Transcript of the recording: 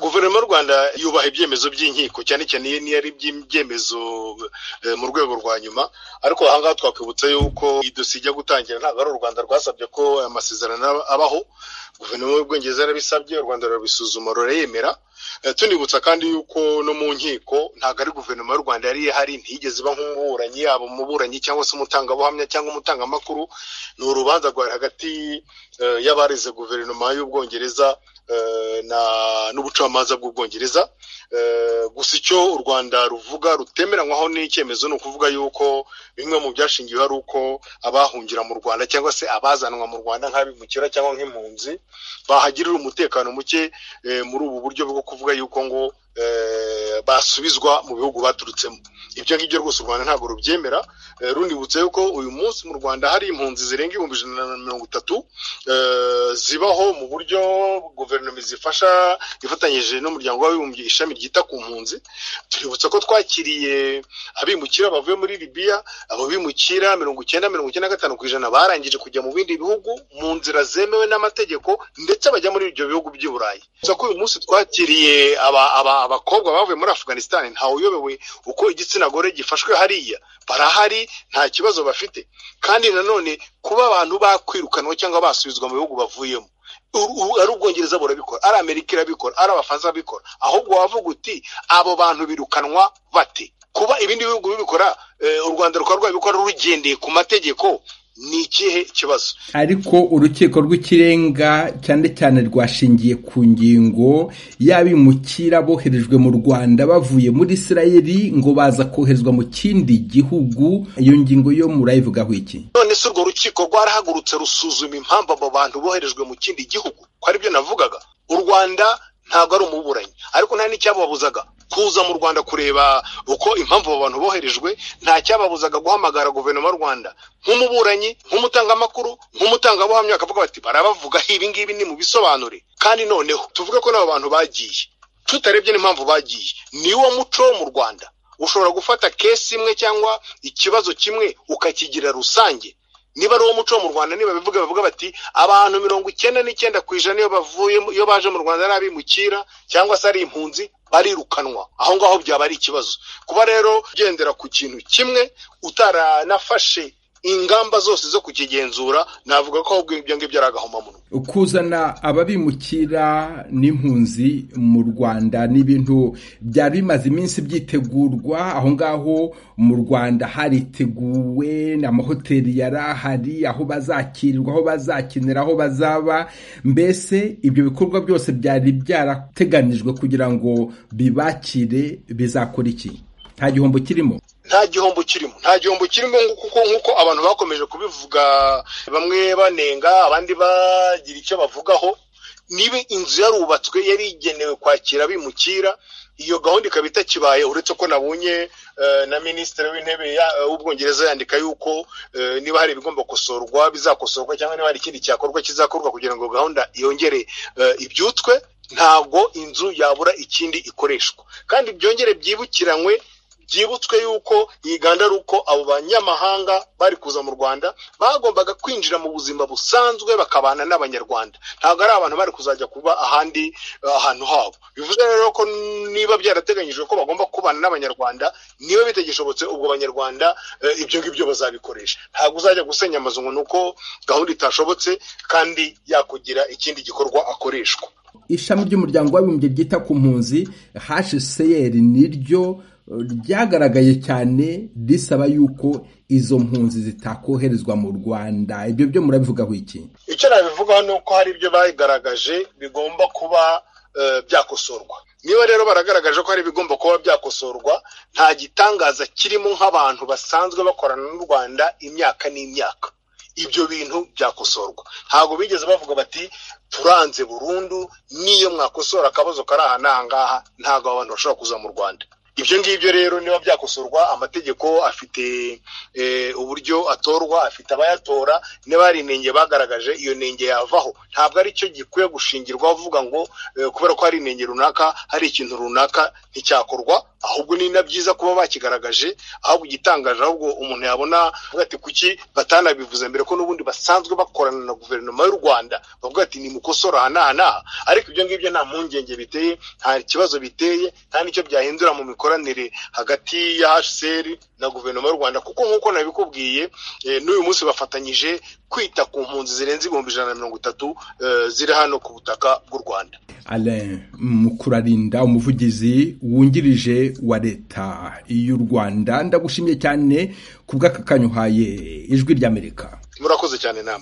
guverinoma y'u rwanda yubaha ibyemezo by'inkiko cyane cyane iyo niyo ari ibyemezo mu rwego rwa nyuma ariko ahangaha twakwibutsa yuko idosiye ijya gutangira ntabwo ari u rwanda rwasabye ko amasezerano abaho guverinoma y'ubwongereza yarabisabye u rwanda rurabisuzuma rurayemera tunibutsa kandi yuko no mu nkiko ntabwo ari guverinoma y'u rwanda yari ihari ntiyigeze iba nk'umuburanyi yaba umuburanyi cyangwa se umutangabuhamya cyangwa umutangamakuru ni urubanza rwari hagati y'abarize guverinoma y'ubwongereza n'ubucamanza bw'ubwongereza gusa icyo u rwanda ruvuga rutemeranywaho n'icyemezo ni ukuvuga yuko bimwe mu byashingiweho ari uko abahungira mu rwanda cyangwa se abazanwa mu rwanda nk'abimukira cyangwa nk'impunzi bahagirira umutekano muke muri ubu buryo bwo kuvuga yuko ngo basubizwa mu bihugu baturutsemo ibyo ngibyo rwose u rwanda ntabwo rubyemera runibutse yuko uyu munsi mu rwanda hari impunzi zirenga ibihumbi ijana na mirongo itatu zibaho mu buryo guverinoma zifasha ifatanyije n'umuryango w'abibumbye ishami ryita ku mpunzi tuributsa ko twakiriye abimukira bavuye muri libiya abo bimukira mirongo icyenda mirongo icyenda na gatanu ku ijana barangije kujya mu bindi bihugu mu nzira zemewe n'amategeko ndetse bajya muri ibyo bihugu by'i burayi gusa ko uyu munsi twakiriye abakobwa bavuye muri afuganisitani ntawuyobewe uko igitsina gore gifashwe hariya barahari nta kibazo bafite kandi nanone kuba abantu bakwirukanwa cyangwa basubizwa mu bihugu bavuyemo ari ubwongereza burabikora ari amerika irabikora ari abafaransa babikora ahubwo wavuga uti abo bantu birukanwa bate kuba ibindi bihugu bibikora u rwanda rukaba rwabikora rugendeye ku mategeko ni ikihe kibazo ariko urukiko rw'ikirenga cyane cyane rwashingiye ku ngingo y'abimukira boherejwe mu rwanda bavuye muri isirayeli ngo baza koherezwa mu kindi gihugu iyo ngingo yo murayivugaho iki none se urwo rukiko rwarahagurutse rusuzuma impamvu abo bantu boherejwe mu kindi gihugu ko aribyo navugaga u rwanda ntabwo ari umuburanyi ariko nta n'icyababuzaga kuza mu rwanda kureba uko impamvu abo bantu boherejwe nta cyababuzaga guhamagara guverinoma y'u rwanda nk'umuburanyi nk'umutangamakuru nk'umutangabuhamya bakavuga bati barabavugaho ibi ngibi ni mu bisobanure kandi noneho tuvuge ko n'abo bantu bagiye tutarebye n'impamvu bagiye ni wo muco wo mu rwanda ushobora gufata kesi imwe cyangwa ikibazo kimwe ukakigira rusange niba ari uwo muco wo mu rwanda niba bivuga bavuga bati abantu mirongo icyenda n'icyenda ku ijana iyo bavuye iyo baje mu rwanda ari abimukira cyangwa se ari impunzi barirukanwa aho ngaho byaba ari ikibazo kuba rero ugendera ku kintu kimwe utaranafashe ingamba zose zo kukigenzura navuga ko ahubwo ibyo ngibyo ari agahomamunwa kuzana ababimukira n'impunzi mu rwanda ni ibintu byari bimaze iminsi byitegurwa aho ngaho mu rwanda hariteguwe amahoteli yari ahari aho bazakirirwa aho bazakinira aho bazaba mbese ibyo bikorwa byose byari byarateganijwe kugira ngo bibakire bizakora iki nta gihombo kirimo nta gihombo kirimo nta gihombo kirimo kuko nk'uko abantu bakomeje kubivuga bamwe banenga abandi bagira icyo bavugaho niba inzu yarubatswe yari igenewe kwakira bimukira iyo gahunda ikaba itakibaye uretse ko nabonye na minisitiri w'intebe w'ubwongereza yandika yuko niba hari ibigomba gukosorwa bizakosorwa cyangwa niba hari ikindi cyakorwa kizakorwa kugira ngo gahunda yongere ibyutswe ntabwo inzu yabura ikindi ikoreshwa kandi byongere byibukiranywe byibutswe yuko yiganda ari uko abo banyamahanga bari kuza mu rwanda bagombaga kwinjira mu buzima busanzwe bakabana n'abanyarwanda ntabwo ari abantu bari kuzajya kuba ahandi ahantu habo bivuze rero ko niba byarateganyijwe ko bagomba kubana n'abanyarwanda niba bitagishobotse ubwo abanyarwanda ibyo ngibyo bazabikoresha ntabwo uzajya gusenya amazu ngo ni uko gahunda itashobotse kandi yakugira ikindi gikorwa akoreshwa ishami ry'umuryango w'abibumbye ryita ku mpunzi hcr niryo ryagaragaye cyane risaba yuko izo mpunzi zitakoherezwa mu rwanda ibyo byo murabivugaho iki icyo nabivugaho ni uko hari ibyo bagaragaje bigomba kuba byakosorwa niba rero baragaragaje ko hari ibigomba kuba byakosorwa nta gitangaza kirimo nk'abantu basanzwe bakorana n'u rwanda imyaka n'imyaka ibyo bintu byakosorwa ntabwo bigeze bavuga bati turanze burundu n'iyo mwakosora akabazo kari aha n'aha ngaha ntabwo abantu bashobora kuza mu rwanda ibyo ngibyo rero niba byakosorwa amategeko afite uburyo atorwa afite abayatora niba hari inenge bagaragaje iyo nenge yavaho ntabwo ari cyo gikwiye gushingirwa bavuga ngo kubera ko hari inenge runaka hari ikintu runaka nticyakorwa ahubwo ni na byiza kuba bakigaragaje ahubwo igitangaje ahubwo umuntu yabona avuga ati kuki batanabivuze mbere ko n'ubundi basanzwe bakorana na guverinoma y'u rwanda bavuga ati nimukosora aha n'aha n'aha ariko ibyo ngibyo nta mpungenge biteye nta kibazo biteye nta n'icyo byahindura mu mikoranire hagati ya hcr na guverinoma y'u rwanda kuko nk'uko nabikubwiye n'uyu munsi bafatanyije kwita ku mpunzi zirenze ibihumbi ijana na mirongo itatu ziri hano ku butaka bw'u rwanda alain mukurarinda umuvugizi wungirije wa leta y'u rwanda ndagushimye cyane ku bw'aka kanyuhaye ijwi ry'amerika murakoze cyane nama